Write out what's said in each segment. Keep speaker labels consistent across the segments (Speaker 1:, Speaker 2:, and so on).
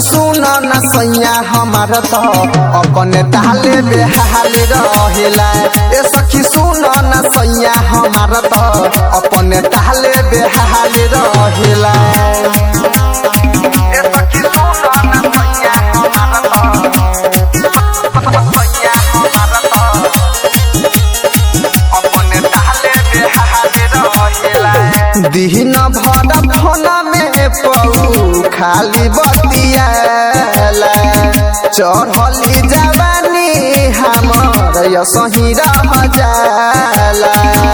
Speaker 1: सुन न सैया हमार त अपने ताले बेहाल रहेला ए सखी सुन न सैया हमार त अपने ताले बेहाल रहेला ए सखी सुन न सैया हमार त सैया हमार त अपने ताले बेहाल रहेला दिन भर फोन में पऊ खाली बतियाला चढ़ली जवानी हमर यसही रह जाला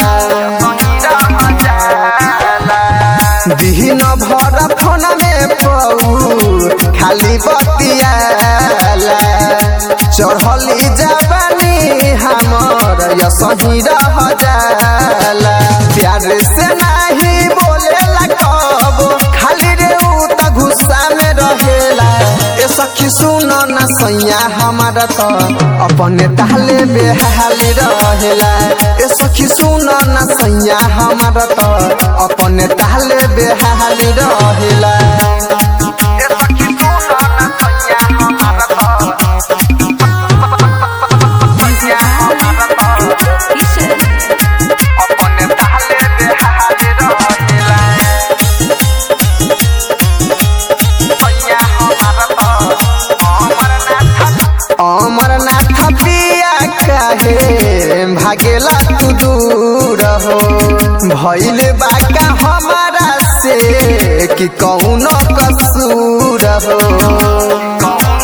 Speaker 1: दिन भर फोन में पऊ खाली बतियाला चढ़ली जवानी हमर यसही रह जाला प्यार से नहीं बोलेला कब खाली रे उ त गुस्सा में रहेला ए सखी सुन न सैया हमारा त अपने ताले बेहाल रहेला ए सखी सुन न सैया हमारा त अपने ताले बेहाल रहेला ए सखी सुन न सैया हमारा त सैया हमारा त अपने ताले बेहाल रहेला सैया हमारा त अमरनाथ अमरनाथ पिया काहे भागेला तू दूर हो भइल बाका हमारा से कि कौनो कसूर हो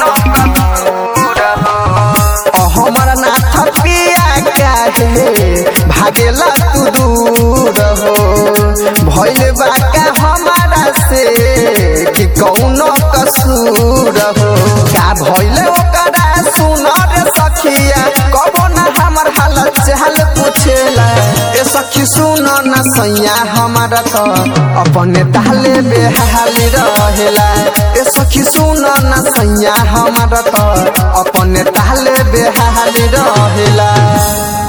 Speaker 1: अमरनाथ पिया काहे भागेला तू दूर हो भइल बाका हमारा से कि कौनो कसूर हो का भइल ओकरा सुन रे सखिया कबो ना हमर हालत चाल पूछेला ए सखी सुन न सैया हमारा त अपने ताले बेहाल रहेला ए सखी सुन न सैया हमारा त अपने ताले बेहाल रहेला